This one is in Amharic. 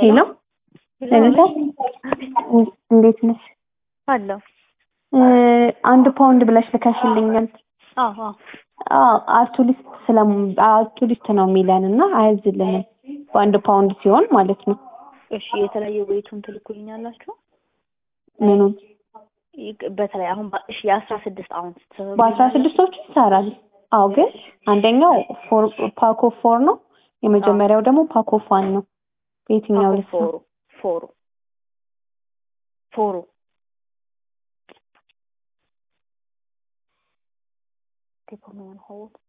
ሄሎ ለሊታ እንዴት ነሽ? አለሁ። አንድ ፓውንድ ብለሽ ልከሽልኛል። አዎ አዎ አርቱሊስት ስለም አርቱሊስት ነው የሚለን እና አያዝልንም በአንድ ፓውንድ ሲሆን ማለት ነው። እሺ የተለያየ ቤቱን ትልኩልኛላችሁ? ምኑን ይቅ- በተለይ አሁን በ- እሺ የአስራ ስድስት አሁን በአስራ ስድስቶቹ ይሰራል። አዎ ግን አንደኛው ፎር ፓኮ ፎር ነው። የመጀመሪያው ደግሞ ፓኮ ፋን ነው። በየትኛው ልስ ፎሩ ፎሩ ፎሩ ቴፖ ምን ሆል